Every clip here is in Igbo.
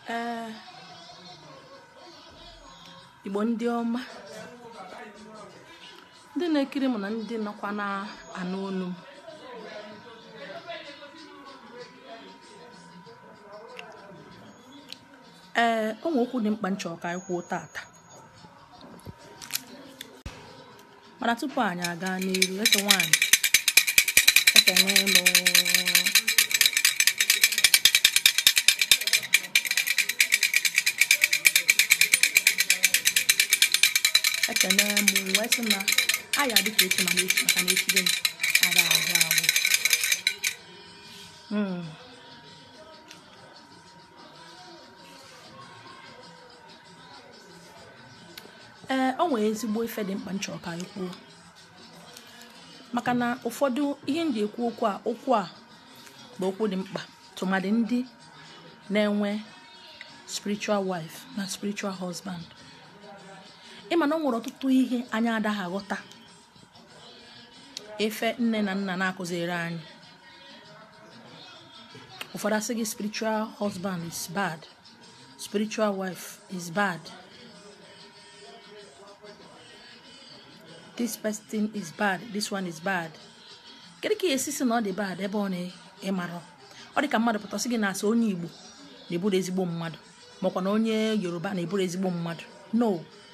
ee igbo ndị ọma ndị na-ekiri m na ndị nọkwa na-anụ olu m ee o nwere okwu dị mkpa nchọ ka anyị kwuo tata mana tupu anyị aga n'iru ese nwaanyị ekene m ekene m wee sị na anyị adịka echi mana echi maka na echi gịnị ara ahụ ahụ Mm. ee o nwere ezigbo ife dị mkpa nchọrọ ka anyị kwuo maka na ụfọdụ ihe m ji ekwu okwu a okwu a bụ okwu dị mkpa tụmadị ndị na-enwe spiritual wife na spiritual husband ịma na o nwere ọtụtụ ihe anyị adaghị aghọta efe nne na nna na-akụziri anyị ụfọdụ asị gị spiritual husband is bad spiritual wife is bad this person is bad this one is bad kedu ka esi si na ọ dị bad ebe ọ na-ịmarọ ọ dị ka mmadụ pụtasị gị na-asị onye igbo na-eburu ezigbo mmadụ makwa na onye yoruba na-eburu ezigbo mmadụ no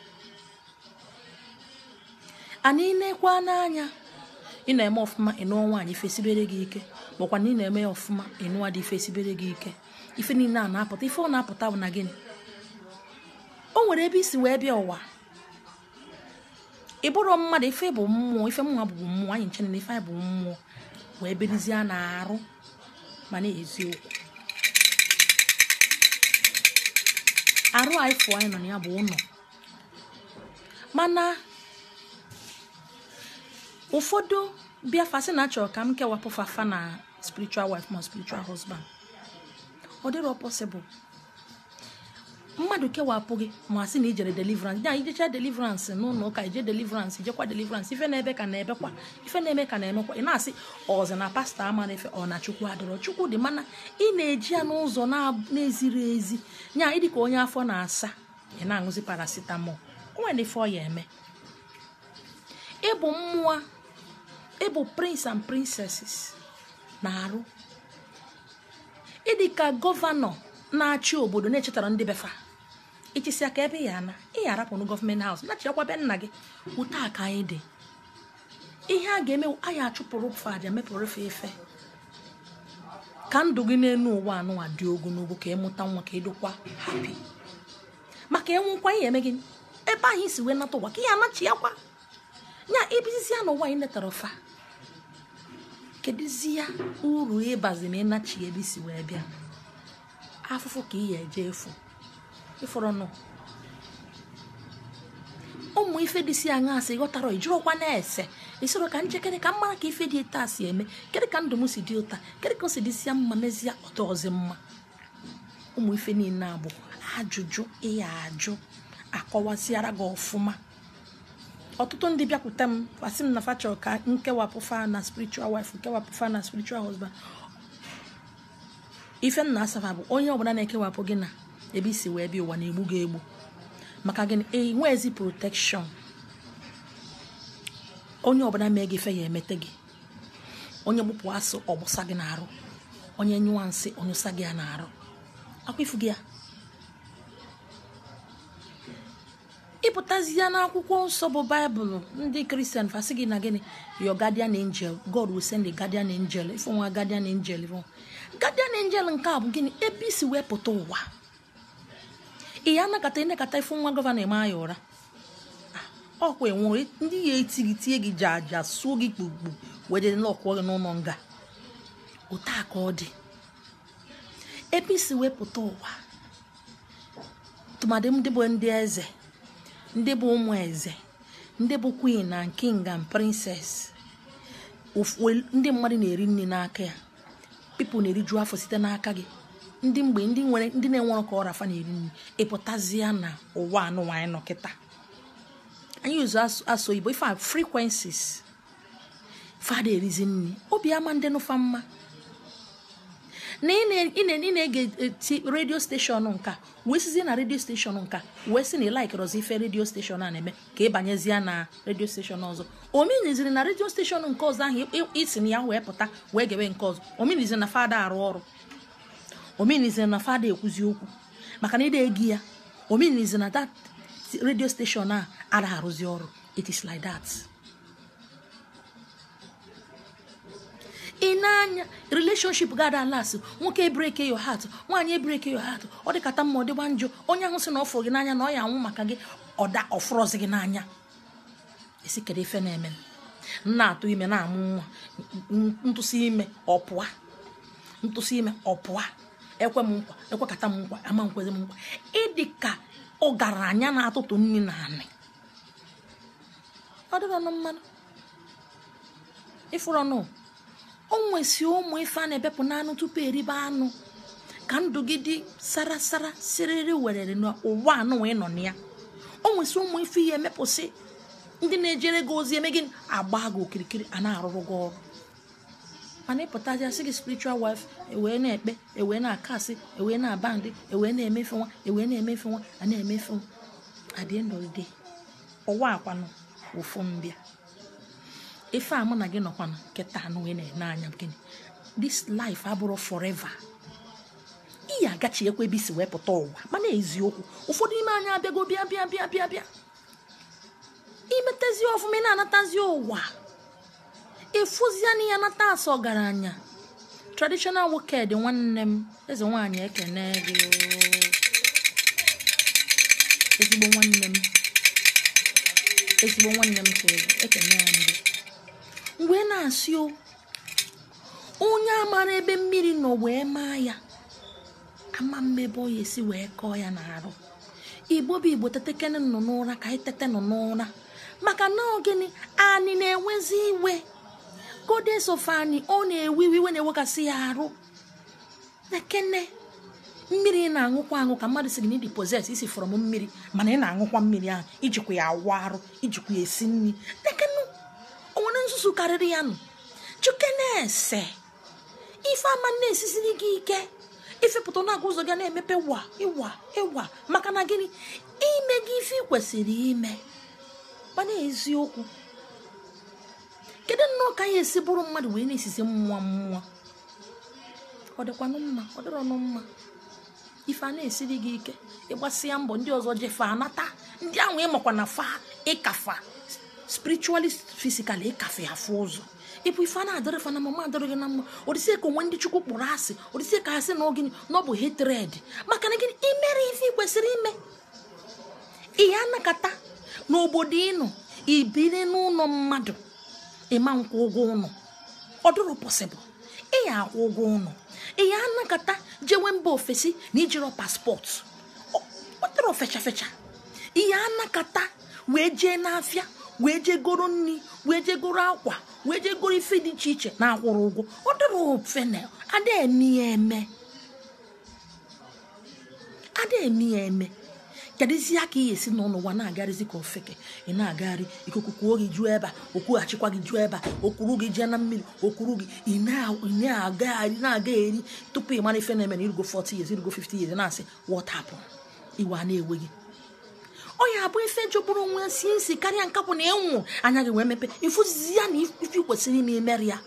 anyị nekwa n'anya ị na-eme ọfụma ịnụọ nwaanyị ife sibere gị ike makwa na ị na-eme ya ọfụma ịnụọ dị ife sibere gị ike ife niile a na-apụta ife ọ na-apụta bụ na gịnị o nwere ebe isi wee bịa ụwa ị bụrụ mmadụ ife bụ mmụọ ife mmụọ bụ mmụọ anyị nche na ife anyị bụ mmụọ wee berizie na arụ ma na eziokwu arụ anyị fụọ anyị nọ na ya bụ ụlọ mana ụfọdụ bịa fasị na achọrọ ka m kewapụ fafa na spiritual wife ma spiritual husband ọ dịrọ possible mmadụ kewapụ gị ma sị na ijere deliverance ya ijecha deliverance n'ụlọ ụka ije deliverance ijekwa deliverance ife na-ebe ka na-ebekwa ife na-eme ka na-emekwa ị na-asị ọzọ na pastọ amara efe ọ na chukwu adịrọ chukwu dị mana ị na-eji ya n'ụzọ na-eziri ezi nya ịdị ka onye afọ na-asa ị na-aṅụzi paracetamol o nwere ife ọ ya eme ịbụ mmụọ ịbụ prince and princesses na-arụ ịdị ka gọvanọ na-achị obodo na-echetara ndị befa ichisi aka ebe ya na ị ya arapụrụ gọọmenti haus nachiakwa be nna gị ụta aka anyị dị ihe a ga-eme anyị achụpụrụ fadị mepụrụ fe efe ka ndụ gị n'elu ụwa anụwa dị ogologo ka ịmụta nwa ka ịdịkwa hapi maka enwekwa ihe eme gị ebe anyị si wee nata ụwa ka ihe anachi ya kwa nya ibizi ya n'ụwa anyị netara fa kedụzi ya uru ịbazi ma ịnachi ebe isi wee bịa afụfụ ka ị ya eje efu ịfọrọ nọ ụmụ ife dị si aṅa asị ghọtara ijirọkwa na-ese isoro ka njekere ka mara ka ife dị etu a si eme kedụ ka ndụ m si dị ụta kedụ ka o si dịsịa mma mezie ọtọ ọzọ mma ụmụ ife niile a bụ ajụjụ ịya ajụ akọwasịara gị ọfụma ọtụtụ ndị bịakwute m fasị m na fachọ ka nkewapụ fa na spiritual wife nkewapụ fa na spiritual husband ife m na-asafa bụ onye ọbụla na-ekewapụ gị na ebe isi wee bịa ụwa na-egbu gị egbu maka gịnị enwezi protekshọn onye ọbụla mee gị ife ya emete gị onye gbupụ asụ ọgbụsa gị na-arụ onye nyụwa nsị onyụsa gị ya na-arụ akwa ifu gị ya ịpụtazie n'akwụkwọ nsọ bụ baịbụl ndị kristian fasị gị na gịnị your guardian angel god will send a guardian angel ife nwa guardian angel bụ guardian angel nke a bụ gịnị ebe isi wee pụta ụwa ị ya anakọta ịnakọta ife nwa gọvanọ eme anya ụra ọkwa enwere ndị ya eti gị tie gị ji aja suo gị kpugbu wee n'ọkwụ gị n'ụlọ nga ụta ka ọ dị ebe isi wee pụta ụwa tụmadị ndị bụ ndị eze ndị bụ ụmụ eze ndị bụ queen na king and princess ndị mmadụ na-eri nri n'aka ya pipụl na-eriju afọ site n'aka gị ndị mgbe ndị nwere ndị na-enwere ka ọra afa na-eri nri ịpụtazịa na ụwa anụwa anyị nọ kịta anyị ụzọ asụ oyibo ife a frequencies fada erizi nri obi ama ndị nụfa mma na ị na- ị na- ị na-ege eti redio steshọn nka wee sizie na redio steshọn nka wee sị na ịlaikirọzi ife redio steshọn a na-eme ka ị banyezie na redio steshọn ọzọ omeniziri na redio steshọn nke ọzọ ahụ ị- isi na ya wee pụta wee gebe nke ọzọ omeniziri na fada arụ ọrụ omeniziri na fada ekwuzi okwu maka na ị na-egi ya omeniziri na that redio steshọn a ada arụzi ọrụ it is like that ị na-anya relationship gada las nwoke ebreke yo hat nwaanyị ebreke yo hat ọ dịkata mma ọ dịgba njọ onye ahụ sị na ọ fụrụ gị n'anya na ọ ya anwụ maka gị ọda ọfụrọzi gị n'anya esi kedu ife na-eme m na-atụ ime na-amụ nwa n- ntụsị ime ọpụa ntụsị ime ọpụa ekwe m nkwa ekwekata m nkwa ama nkwezi m nkwa ịdị ka ọgaranya na-atụtụ nri na anị ọ dịrọ nụ mmanụ ịfụrụ nụ o nwesi ụmụ ife a na-ebepụ n'anụ tupu eribe anụ ka ndụ gị dị sara sara siriri werere n'ụwa anụ wee nọ na ya o nwesi ụmụ ife ihe emepụsị ndị na-ejere gị ozi eme gị agba gị okirikiri a na-arụrụ gị ọrụ mana ịpụtazi asị gị spiritual wife ewee na-ekpe ewee na-akasị ewee na-aba ndị ewee na-emefe nwa ewee na-emefe nwa a na-emefe nwa at the end of the day ụwa akwanụ ụfụ mbịa ife a mụ na gị nọkwanụ kịta anụ wee na-ene anya gịnị this life abụrụ forever iyi agachi ekwe ebe isi wee pụta ụwa mana eziokwu ụfọdụ ime anyị abịago bịa bịa bịa bịa bịa imetezi ọfụma ị na-anatazi ụwa ịfụziana ya nata asa ọgaranya traditional woked nwanne m eze nwaanyị ekene gị oo. ezigbo nwanne m ezigbo nwanne m ka ị bụ, ekene ya mbụ mgbe na-asị o onye amara ebe mmiri nọ wee maa ya ama mmebe ọ ya esi wee kọọ ya n'arụ igbo bụ igbo tetekene nọ n'ụra ka anyị tete nọ n'ụra maka na ọ gịnị anyị na-enwezi iwe godes of anyị ọ na-ewe iwe iwe na-ewekasị ya arụ ekene mmiri ị na-aṅụkwa aṅụ ka mmadụ si gị n'ịdị poses isi fọrọ m mmiri mana ị na-aṅụkwa mmiri ahụ ijikwa ya awụ arụ ijikwa ya esi nri ekene o nwere nzuzu karịrị ya nụ chuke na-ese ife ama na-esisiri gị ike ifepụta na-aga ụzọ gị na-emepe wa ịwa ịwa maka na gịnị ime gị ife ị kwesịrị ime mana eziokwu kedu nnọọ ka ya esi bụrụ mmadụ wee na-esisi mmụọ mmụọ ọ dịkwanụ mma ọ dịrọnụ mma ife a na-esiri gị ike ịgbasịa mbọ ndị ọzọ jefe anata ndị ahụ ịmakwa na fa ịkafa spiritually physically ịkafe afụ ụzọ ịbụ ife a na-adịrị fa na mama adịrị gị na mma odịsị ka onwe ndị chukwu kpụrụ asị odịsị ka asị na ogini na ọ bụ hatred maka na gịnị imere ife ị kwesịrị ime ihe anakata n'obodo ịnọ ibiri n'ụlọ mmadụ ịma nkwụ ụgwọ ụlọ ọ dịrọ pọsịbụl ị ya akwụ ụgwọ ụlọ ị ya anakata jewe mba ofesi na ijirọ paspọtụ Ọ- ọ dịrọ fecha fecha ihe anakata wee jee n'afịa wee jee goro nri wee jee goro akwa wee jee goro ife dị iche iche na akwụrụ ụgwọ ọ dịrọ fenel ada eme ya eme ada eme ya eme kedụzi aka ị esi n'ụlọ ụwa na-agarịzi ka ofeke ị na-agagharị ikuku kwuo gị juo ebe a okwughachikwa gị juo ebe a okwuru gị jee na mmiri okwuru gị ị na- ị na-agagharị na-aga eri tupu ị mara ife na-eme na irugo 40 years irugo 50 years na-asị what happened iwe a na-ewe gị ọ ya abụ ife jọgburu onwe si nsi karịa nkapụ na ịnwụ anya gị wee mepe ifuzizi ya na ife ị kwesịrị ime imeri ya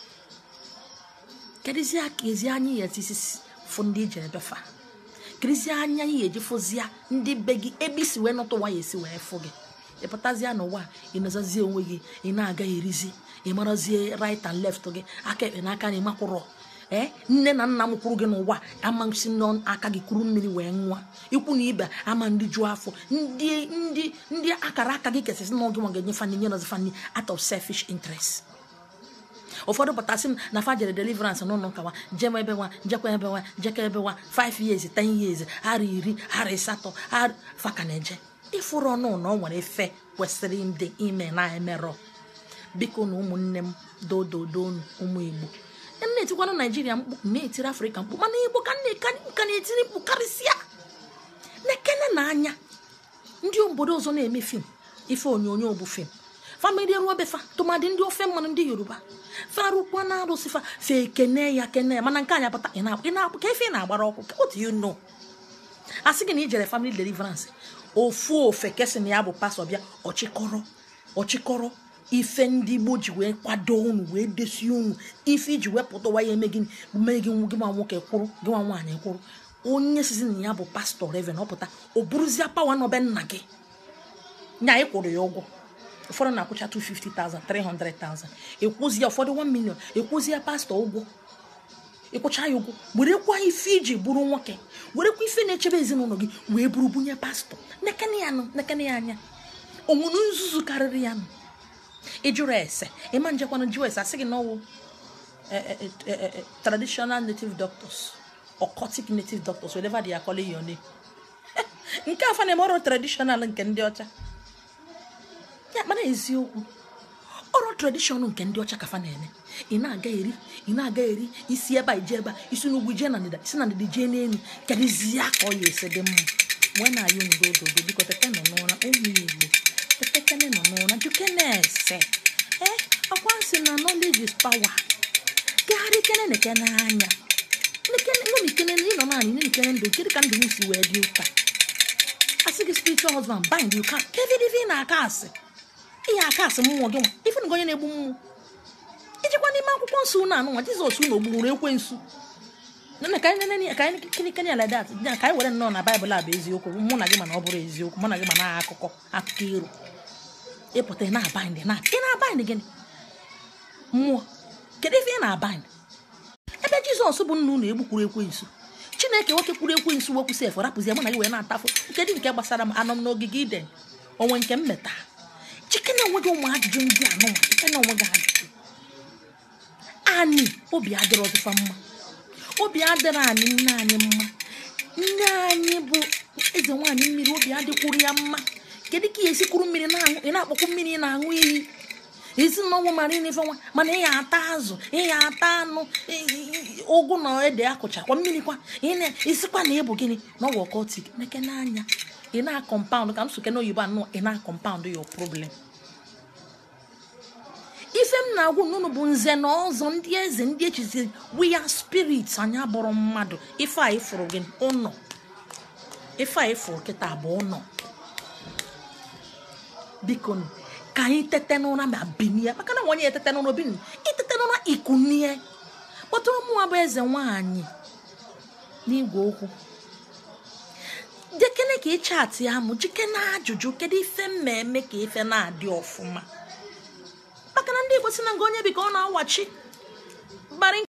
kedụzi aka ezi anya ya etisi fụ ndị ijere befa kirizie anya ya eji fụzia ndị be gị ebe isi wee nọtụ nwa ya esi wee fụ gị ịpụtazie n'ụwa ị nọzazie onwe gị ị na-aga erizi ị marazie right and left gị aka ekpe n'aka na ịmakwụrọ ee nne na nna m kwuru gị n'ụwa amasị n'aka gị kuru mmiri wee nwa ikwu na ibe ama ndị juo afọ ndị ndị ndị akara aka gị kesịsị na oge nwa ga-enye fani nye nọzi fani out of selfish interest ụfọdụ pụtasị m na fa jere deliverance n'ụlọ ụka nwa jem ebe nwa jekwa ebe nwa jekọ ebe nwa 5 years 10 years ara iri ara ịsatọ ara faka na-eje ịfụrụ ọnụ na ọ nwere efe kwesịrị ndị ime na emerọ biko na ụmụnne m dododonu ụmụ igbo m na-etikwanụ naijiria mkpu m na-etiri afrịka mkpu mana igbo ka m na- ka na-etiri mkpu karịsịa na-ekene na anya ndị obodo ọzọ na-eme fim ife onyonyo bụ fim famili ruo befa tụmadị ndị ofe mmanụ ndị yoruba farụkwa na arụsị fa fa ekene ya kene ya mana nke anyị apụta ị na- ị na- ka efe ị na-agbara ọkụ what do you know a sị gị na ijere family deliverance ofu ofe kesị na ya bụ pastọ bịa ọchịkọrọ ọchịkọrọ ife ndị igbo ji wee kwado unu wee desie unu ife iji wee pụtawa ya eme gịnị mee gị gị nwa nwoke kwụrụ gị nwa nwaanyị kwụrụ onye sizi na ya bụ pastọ reven ọpụta o buruzie pawa n'obe nna gị nya ị kwụrụ ya ụgwọ ụfọdụ na-akwụcha 250,000 300,000 ekwuzie ụfọdụ 1 million ekwuzie pastọ ụgwọ ịkwụcha ya ụgwọ werekwa ife iji bụrụ nwoke werekwa ife na-echebe ezinụlọ gị wee bụrụ bunye pastọ nekene ya nụ nekene ya anya onwere nzuzu karịrị ya nụ ịjụrụ ese ịma njekwana jụọ ese asị gị na ọwụ eh, eh, eh, eh, eh, traditional native doctors occultic native doctors whatever they are calling your name nke afa na-eme ọrụ traditional nke ndị ọcha ya mana eziokwu ọrụ tradishọn nke ndị ọcha kafa na-eme ị na-aga eri ị na-aga eri isi ebe a ije ebe a isi n'ugwu jee na ndịda isi na ndịda jee n'elu kedụzie ka ọ ya esi dị mma mgbe na ayọ ndo ododo biko tete nọ n'ụra ụmụ igbo tetekene nọ n'ụra juke na-ese ee ọkwa nsị na knowledge is power gagharị kene neke n'anya nekene ịnọ naanị nekene ndụ kedu ka ndụ m si wee dị ụka asị gị spiritual husband bind you can kevidivi na-aka asị ihe aka asị mmụọ gị nwa ife ngo onye na-egbu mmụọ ijikwa n'ime akwụkwọ nsọ unu anụnwa jizọs unu ogburu ekwensu nana ka anyị nene ka anyị kini kini ala dat ya ka anyị were nnọọ na baịbụl a bụ eziokwu mụ na gị mana ọ bụrụ eziokwu mụ na gị mana akụkọ akụkọ iro ịpụta ị na-abind na ị na-abind gịnị mmụọ kedu ife ị na-abind ebe jizọs bụ nna unu egbukwuru ekwensu chineke nwoke kwuru ekwensu wekwu sef rapụzie mụ na gị wee na-atafụ nke dị nke gbasara m anọ m n'ogige iden onwe nke m meta chike na onwe gị ụmụ ajụjụ ndị anụnwa chike na onwe gị ajụjụ anyị obi adịrọ ọzụfa mma obi adịrọ anyị nne anyị mma nne anyị bụ eze nwaanyị mmiri obi adịkwuru ya mma kedu ka ị esi kwuru mmiri na-aṅụ ị na-akpọkwu mmiri ị na-aṅụ iyi ezinụlọ mara ife nwa mana ị ya ata azụ ị ya ata anụ ị- ị- ụgụ na ede akụchakwa mmiri kwa ị na-esikwa na ịbụ gịnị na ọgwụ ọkọtik neke n'anya ị na-akọmpaụnd ka m soke n'oyibo anụ ị na-akọmpaụnd your problem ife m na-agwụ n'ụnụ bụ nze na ọzọ ndị eze ndị echizi we are spirits anyị abụrụ mmadụ ife a ịfụrụ gị ụnọ ife a ịfụrụ kịta bụ ụnọ biko nụ, ka anyị tete n'ụra ma binie maka na nwanyị etete n'ụra binu itete n'ụra ikunie kpọtụrụ mụnwa bụ eze nwaanyị n'igwe okwu jekene ka ị chatị ya mụ jike na ajụjụ kedu ife m ma eme ka ife na-adị ọfụma maka na ndị igbo si na nga onye bi ka ọ na-awachi gbara